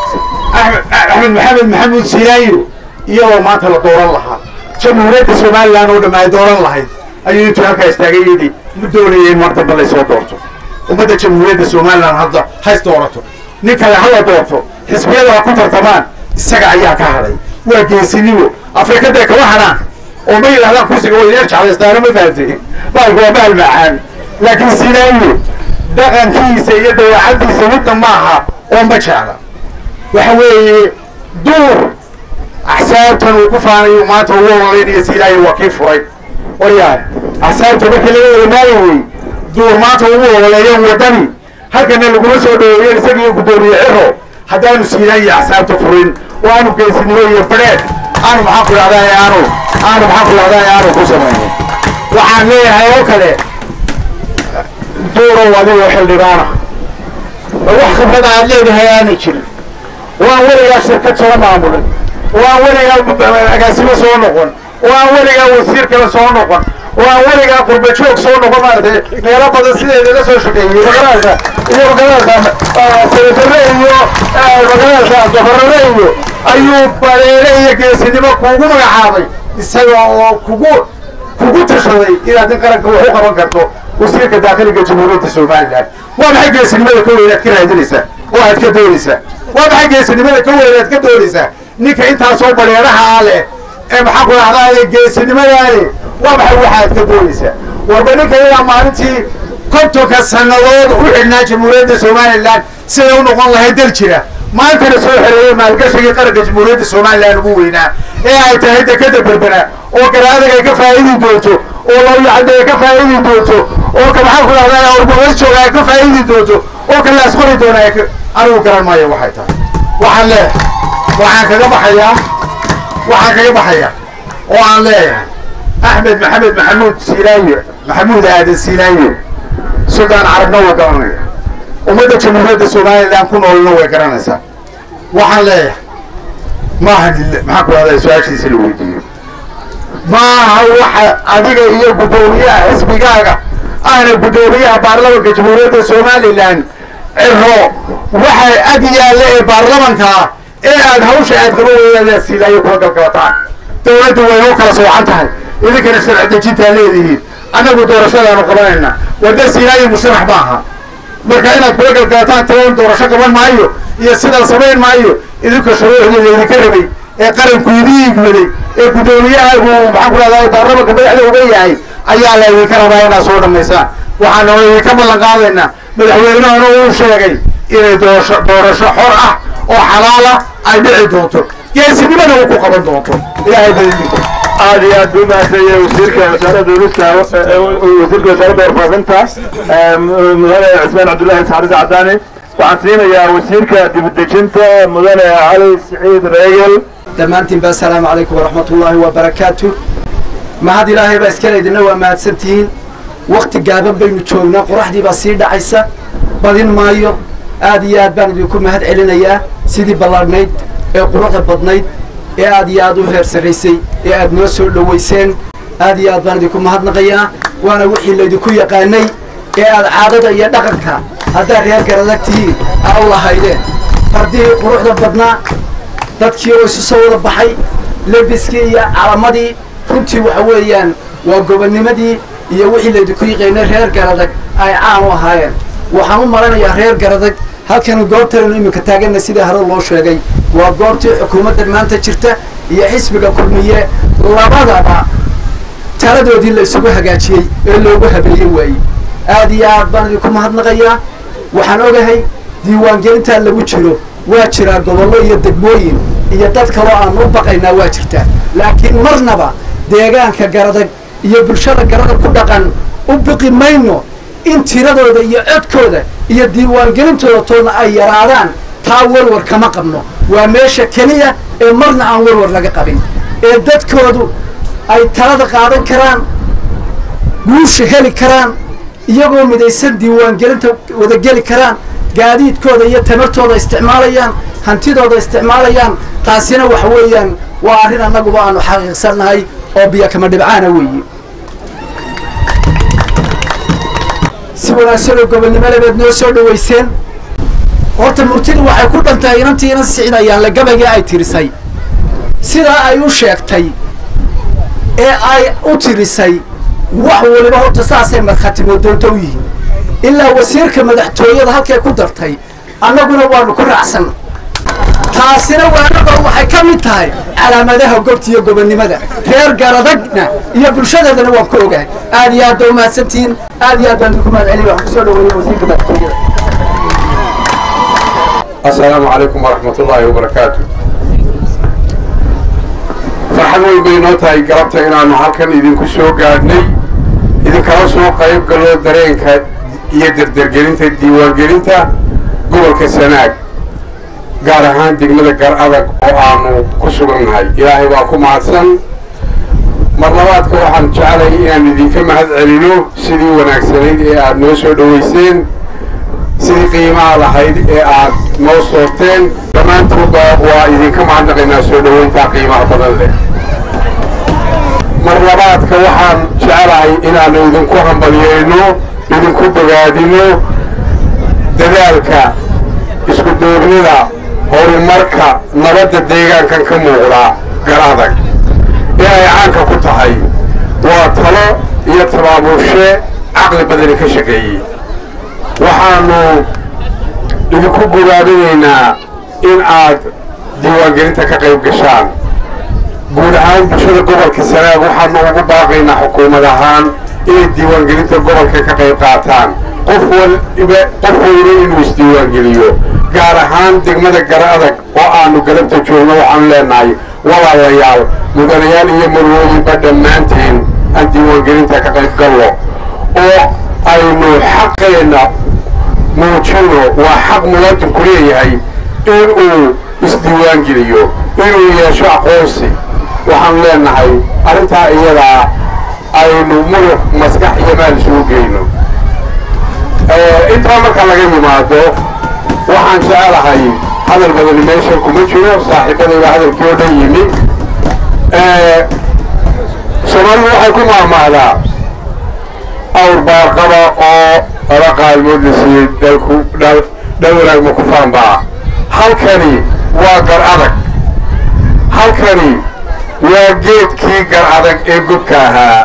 axmed maxamed maxamuud sinaayo iyadoo maanta la dooran lahaa jamhuuriyadda somaliland oo dham ay dooran lahayd ayuu intuu halkaa istaagay yidhi ma doonaya in mar dambe laysoo doorto ummadda jamhuuriyadda somaliland hadda hays doorato nin kale hala doorto xisbiyada ha ku tartamaan isaga ayaa ka hadhay waa geesinimo afrikadee kama hadhaan oo ma yidhahdaan kursiga way ineer jeclaystaano ma fahamtay baalku waa bahal macaan laakiin sinaayo dhaqankiisa iyo dabeecadiisa midna maaha oo ma jecla waxa weeye duur axsaabtan uu ku faanayo maanta ugu ololaynaya sinaayo waa kii furay waryaa axsaabta markii laga wada maayay wey duur maanta ugu ololeeyeen waddani halkana laguma soo dhaweeyeen isagiiyo guddoomiye ciro haddaanu siinaayo axsaabta furin oo aanu geesinimo iyo badheed aanu maxaan ku dhahdaa aanu aanu maxaan ku dhahdaa aanu ku samaynin waxaan leeyahay oo kale duurow adigoo xildhibaana oo wax khibrada aad leedahay aanay jirin oo aan weligaa shirkad soo maamulin oo aan weligaa agaasimo soo noqon oo aan weligaa wasiir kale soo noqon oo aan weligaa qurba joog soo noqon maaragtay meelo badan sideeda la soo shaqeeyey magaranaysa iyo magaranaysa senatare iyo magaranaysa gobornare iyo ayuu bareere iyo geesinimo kuugu magacaabay isaga oo kugu kugu tashaday inaad in qaranka wax u qaban karto wasiirka daakiliga jamhuuriyadda somaliland waa maxay geesinimada ka weyn aad ka raadinaysaa oo aad ka doonaysaa waa maxay geesinimada ka weyn aad ka doonaysaa ninka intaasoo baleeraha ah leh ee maxaa ku dhahdaa geesinimadaani waa maxay waxaad ka doonaysaa warba ninka iyadaa maalintii kontonka sannadood u xidhnaa jamhuuriyadda somalilan siday u noqon lahayd dal jira maantana soo xereeyey maalgashigii qaranka jamhuuriyadda somalilan ugu weynaa ee ay tahay dekada berbera oo garaadaga ay ka faa'idi doonto oo lawyacadda ay ka faa'idi doonto oo ka maxaa ku dhahdaa urmabad jooga ay ka faa'idi doonto oo ka laas qori doona ay ka- anigu garan maayo waxay tahay waxaan leeyahay waxaan kaga baxayaa waxaan kaga baxaya oo aan leeyahay axmed maxamed maxamuud siilaayo maxamuud aadan siilaayo suldaan carabna waa garanaya ummadda jamhuuriyadda somalilan ku noolna way garanaysaa waxaan leeyahay maaha dille maxaa ku dhahdaa su-aashiisa la weydiiyo maaha waxa adiga iyo guddoomiyaha xisbigaaga ahna guddoomiyaha baarlamanka jamhuuriyadda somalilan ciro waxay ag yaalla ee baarlamankaa ee aad hawsha aad qaba weeyaan siilaayo kula galgalataan dowladdu way u kala soocan tahay idinkana sharci dejintaa leedihiin annagu doorashadaanu qabanayna warda siilaayo musharax maaha marka inaad kula galgalataan taban doorasho qaban maayo iyo sidaa samayn maayo idinka shuruucdii laydinka rabay ee qaranku idin igmaday ee guddoomiyahagu maxaan ku dhahdaa baarlamanka madaxda uga yahay ayaa laydinka rabaa inaad soo dhammaysaan waxaana idinka ballan qaadaynaa madaxweynahana uu sheegay inay doorasho doorasho xor ah oo xalaala ay dhici doonto geesinimada uu ku qaban doonto ilaahay badidinka aad iyo aad buu mahadsanyahay wasiirka wasaaradda duulista wasiirka wasaaradda warfaafinta mudane cismaan cabdullaahi saxaris cadaani waxaan siinayaa wasiirka dibadejinta mudane cali siciid reegel dhammaantiin ba asalaamu calaykum waraxmat ullaahi wabarakaatu mahad ilaahay baa iskale idinna waa mahadsantihiin wakti gaaban baynu joognaa qoraxdii baa sii dhacaysa badin maayo aad iyo aad baan idinku mahad celinayaa sidii ballaadhnayd ee quruxda badnayd ee aad iyo aad u heer sarraysay ee aad noo soo dhowayseen aad iyo aad baan idinku mahadnaqayaa waana wixii laydinku yaqaanay ee aad caadada iyo dhaqanka haddaad reer garadag tihiin aa u lahaydeen fardihii quruxda badnaa dadkii oo isu soo wada baxay lebiskii iyo calamadii runtii waxa weeyaan waa gobonnimadii iyo wixii laydinku yiqaynay reer garadag ay caan u ahaayeen waxaan u maranayaa reer garadag halkan goobtaynu iminka taaganna sidii hore loo sheegay waa goobtii xukuumadda maanta jirta iyo xisbiga kulmiye labadaba taladoodii la isugu hagaajiyey ee loogu habeeyey waayey aad iyo aad baan idinku mahadnaqayaa waxaan ogahay diiwaangelintaa lagu jiro waa jiraa gobollo iyo degmooyin iyo dad kaloo aan u baqaynaa waa jirtaa laakiin marnaba deegaanka garadag iyo bulshada garadag ku dhaqan u biqi mayno in tiradooda iyo codkooda iyo diiwaangelintooda toodna ay yaraadaan taa warwar kama qabno waa meesha keliya ee marna aan warwar laga qabin ee dadkoodu ay talada qaadan karaan guusha heli karaan iyagoo midaysan diiwaangelinta wada geli karaan gaadiidkooda iyo tamartooda isticmaalayaan hantidooda isticmaalayaan taasina waxa weeyaan waa arrin annaguba aanu xaqiiqsannahay oo biyo kama dhibcaana weeye si wanaagsan oo gobonnimo lebeed noo soo dhowayseen horta murtidu waxay ku dhantahay inantii inan sicdayaan la gabaygii ay tirisay sidaa ay u sheegtay ee ay u tirisay wax waliba horta saasay markhaatimo doonto u yihiin ilaa wasiirka madaxtooyada halkay ku dartay annaguna waanu ku raacsan taasina waanagoo waxay ka mid tahay calaamadaha gobta iyo gobonnimada reer garadagna iyo bulshadeedana waan ku ogahay aad iyo aad ba umahadsantihiin aad iyo aad baan idinku mahad celiya waxaan kusoo dhaweeya wasiirka madaxtooyada السلام عليكم ورحمة الله وبركاته farxad weyn bay noo tahay galabta inaanu halkan idinku soo gaadhnay idinkala soo qayb galo dareenka iyo derdergelinta diiwaangelinta gobolka sanaag gaar ahaan degmada gar adag oo aanu ku sugannahay ilaahay waa ku mahadsan mar labaadka waxaan jeclay inaan idinka mahad celino sidii wanaagsanayd ee aad noo soo dhowayseen sidii qiimaha lahayd ee aad noo soorteen dhammaantoodba waa idinka mahadnaqaynaa soo dhoweyntaa qiimaha badan leh mar labaadka waxaan jecelahay inaannu idinku hambalyeyno idinku bogaadino dadaalka isku duubnida horumarka nabadda deegaankan ka muuqda gar adag ee ay caanka ku tahay waa talo iyo tabaabulshe caqli badani ka shaqeeyey waxaannu idinku bogaadinaynaa in aad diiwaangelinta ka qayb gashaan guud ahaan bulshada gobolka sanaag waxaanu ugu baaqaynaa xukuumad ahaan inay diiwaangelinta gobolka ka qayb qaataan qof waliba qof waliba inuu isdiiwaangeliyo gaar ahaan degmada gara adag oo aanu galabta joogno waxaanu leenahay walaalayaal mudanayaal iyo marwooyinba dhammaanteen aan diiwaangelinta ka qayb gallo oo aynu xaqeenna muujino waa xaq muwaadinku leeyahay inuu isdiiwaangeliyo inuu yeesho aqoonsi waxaanu leenahay arrintaa iyadaa aynu muruq maskax iyo maal isugu geyno intaa marka laga yimaado waxaan jecelahay hadal badani meeshan kuma jiro saaxiibadayba hadalkii oo dhan yimi soomaalidu waxay ku maahmaahdaa awr baarqaba oo laba qaalmood la siiyey dhalku dhal dhal wanaag ma ku faanbaa halkani waa gar adag halkani waa geedkii gar adag ee gobka ahaa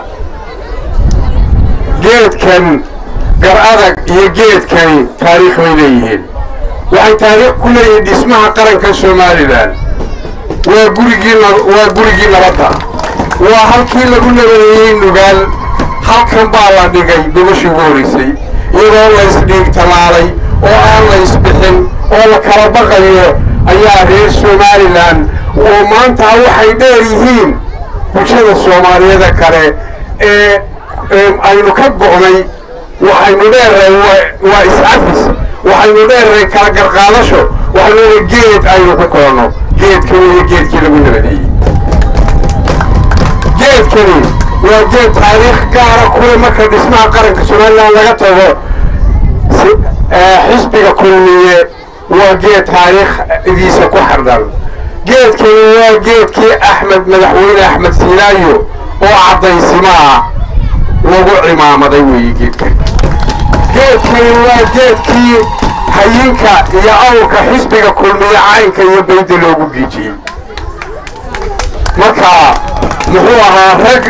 geedkan gar adag iyo geedkani taariikh bay leeyihiin waxay taariikh ku leeyihiin dhismaha qaranka somalilan waa gurigii waa gurigii nabadda waa halkii lagu nabadeeyey nugaal halkan baa la dhigay gobashii ugu horeysay iyadoo la isdhiig talaalay oo aan la isbixin oo la kala baqayo ayaa reer somalilan oo maanta waxay dheer yihiin bulshada soomaaliyeeda kale ee aynu ka go'nay waxaynu dheerray waa is-cafis waxaynu dheerray kala garqaadasho waxaynu leedahay geed aynu ku koonno geedkani iyo geedkii lagu nabadeeyey geedkani waa geed taariikh gaara kule marka dhismaha qaranka somalilan laga tago xisbiga kulmiye waa geed taariikhdiisa ku xardhan geedkani waa geedkii axmed madaxweyne axmed siinaayo oo caddaysimaa lagu cimaamaday weeye geedkan geedkani waa geedkii hayinka iyo awrka xisbiga kulmiye caynka iyo bayda loogu giijiyey marka muxuu ahaa rag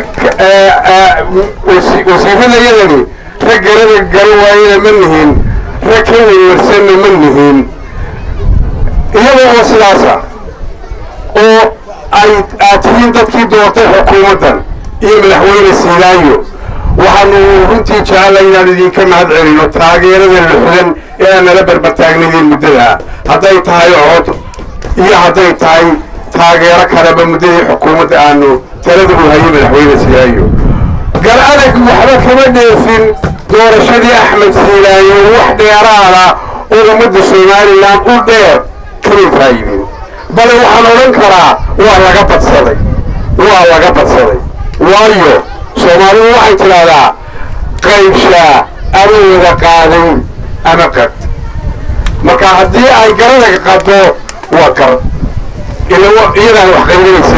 wasiiradayadani rag garada garan waayena ma nihin rag ka weynwarsanna ma nihin iyadoo oo sidaasa oo ay aad tihiin dadkii doortay xukuumaddan iyo madaxweyne siilaayo waxaanu runtii jecellay inaan idinka mahad celino taageerada luxdan ee aan nala barbartaagnaydeen muddada hadday tahay cod iyo hadday tahay taageero kaleba muddadii xukuumadda aanu talada u hayay madaxweyne siilaayo gar adag waxba kama dheefin doorashadii axmed siilaayo wax dheeraada oo ummadda somalilan u dheer kamay faayidin bale waxaan odhan karaa waa laga badsaday waa laga badsaday waayo soomaalidu waxay tidhaahdaa qaybshaa ama wada qaaday ama qad marka haddii ay garadaga qaddo waa gar iyadaan wax qaybinayse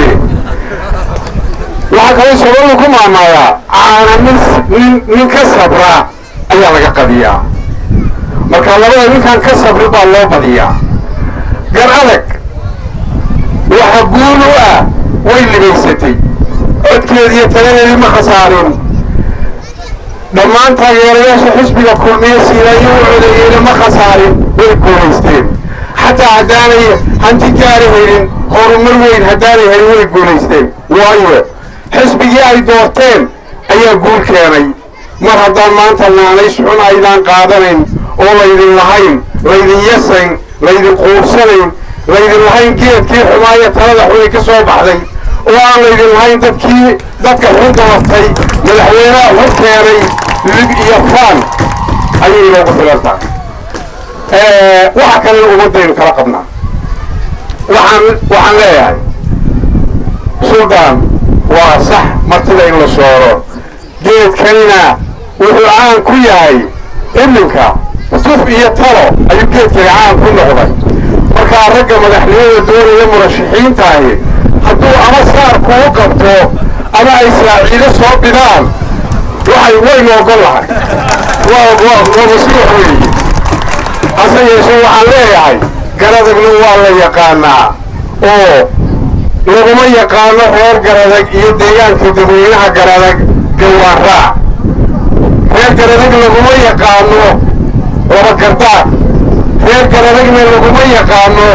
waxaa kaloo soomaalidu ku maamaadaa caana nin nin nin ka sabra ayaa laga qadiyaa marka labada ninkan ka sabri baa loo badiyaa gar adag waxa guul u ah way libaysatay codkeedi iyo taladeedii ma khasaarin dhammaan taageerayaasha xisbiga kulmiye siilaayo u codeeyeyna ma khasaarin way guulaysteen xataa haddaanay hanti gaari helin horumar weyn haddaanay helin way guulaysteen waayo xisbigii ay doorteen ayaa guul keenay mar haddaan maanta naanays xun aydaan qaadanayn oo laydin lahayn laydin yasayn laydin quursanayn laydin lahayn geedkii xumaaya talada xunay ka soo baxday oo aan laydin lahayn dadkii dadka xun doortay madaxweynaha xun keenay lib iyo faan ayay inoogu filan tahay waxa kalena ummaddaynu kala qabnaa waxaan waxaan leeyahay suldaan waa sax martida in la sooro geedkanina wuxuu caan ku yahay iminka tuf iyo talo ayuu geedkani caan ku noqday markaa ragga madaxnimada doonaya murashaxiintaahi hadduu ama saar kugu qabto ama ay saaciido soo bidaan waxay waynu ogol lahay waa waa masruux weeye hase yeeshee waxaan leeyahay garadagna waa la yaqaanaa oo laguma yaqaano reer garadag iyo deegaanka dadweynaha garadag gawaaraac reer garadag laguma yaqaano laba gardaad reer garadagna laguma yaqaano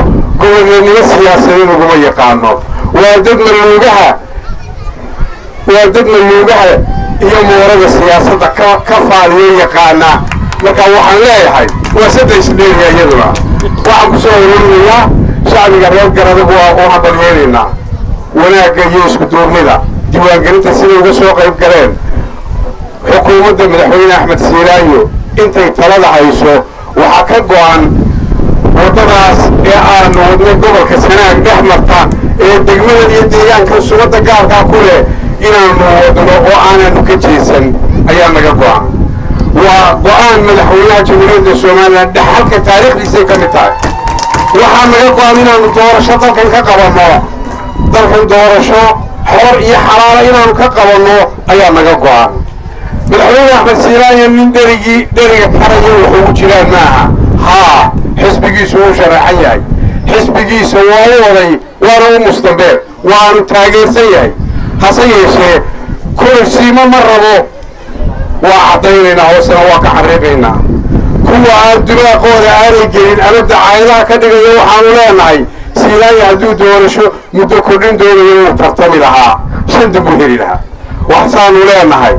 gobolnimo siyaasadeed uguma yaqaano waa dad maluugaha waa dad maluugaha iyo moorada siyaasadda ka ka faaliyo yaqaana marka waxaan leeyahay waa saddex isdheeriya iyaduna waxaan ku soo ururinayaa shacbiga reer garadagu waa u hambalyeelaynaa wanaagga iyo isku duurnida diiwaangelinta siday uga soo qayb galeen xukuumadda madaxweyne axmed siiraayo intay talada hayso waxaa ka go-an waddadaas ee aanu wadnay gobolka sanaag dhex marta ee degmada iyo deegaanka sumadda gaarkaa ku leh inaanu wadno oo aananu ka jeesan ayaa naga go-an waa go-aan madaxweynaha jamhuuriyadda somalilan dhexalka taariikhdiisay ka mid tahay waxaa naga go-an inaanu doorasho dalkan ka qabanno dalkan doorasho xor iyo xalaala inaanu ka qabanno ayaa naga go-an madaxweyne axmed siiraayo nin dherigii dheriga karaya wuxuu u jiraan maaha haa xisbigiisu wuu sharaxan yahay xisbigiisa waa u waday waana u mustambeer waanu taageersan yahay hase yeeshee kursiimo ma rabo waa caddaynaynaa hoosena waa ka xariiqaynaa kuwa aan dunaaqooda aanay gelin ama dacaayadaha ka dhigaya waxaanu leenahay siilaayo hadduu doorasho muddo kordhin doonayo wuu tartami lahaa shanta buu heli lahaa waxsaanu leenahay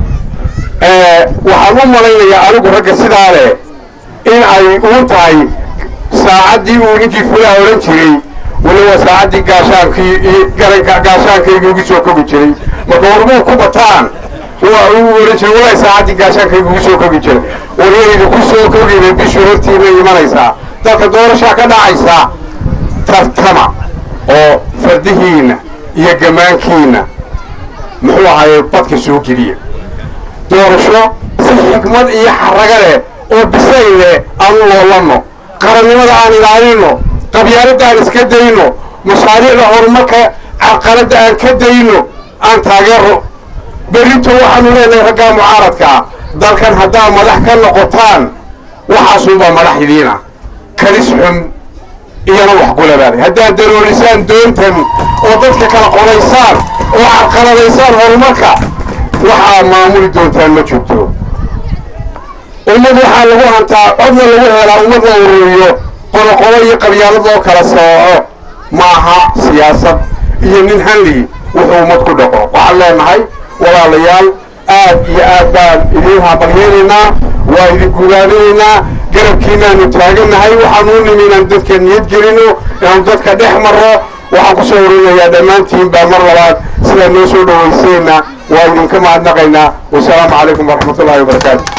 waxaan u malaynayaa anigu ragga sidaa leh in ay uu tahay saacaddii uu ninkii fulaha odhan jiray weliba saacaddii gaashaankii garanka gaashaankayga ugu soo kogi jiray marka warmuu ku bataan waa uu odhan jiray walahi saacaddii gaashaankayga ugu soo kogi jiray waryayda ku soo kogina bishii hortiina imanaysaa dalka doorashaa ka dhacaysa tartama oo fardihiinna iyo gamaankiinna muxuu ahaye badka soo geliya doorasho si xikmad iyo xaraga leh oo bisayl leh aanu loolanno qarannimada aan ilaalino qabyaaladda aan iska dayno mashaariicda horumarka carqaladda aan ka dayno aan taageero berrito waxaanu leenahay raggaa mucaaradkaa dalkan haddaa madax ka noqotaan waxaasunbaa madax idiina kalis xun iyana wax kulabaaday haddaad daroorisaan doontan oo dadka kala qodaysaan oo carqaladaysaan horumarka waxaa maamuli doontaan ma jirto ummad waxaa lagu hantaa codna lagu helaa ummad la ururiyo qoloqolo iyo qabyaalad loo kala sooco maaha siyaasad iyo nin hanli wuxuu ummad ku dhaqo waxaan leenahay walaalayaal aad iyo aad baan idiin hambalyeelaynaa waa idin guulaadinaynaa garabkiinaanu taagannahay waxaanu u nimi inaan dadka niyad gelino inaanu dadka dhex marro waxaan ku soo urinayaa dhammaantiin baa mar labaad sidaa noo soo dhowayseenna waa idinka mahadnaqaynaa wasalaamu calaykum waraxmatullahi wabarakaatu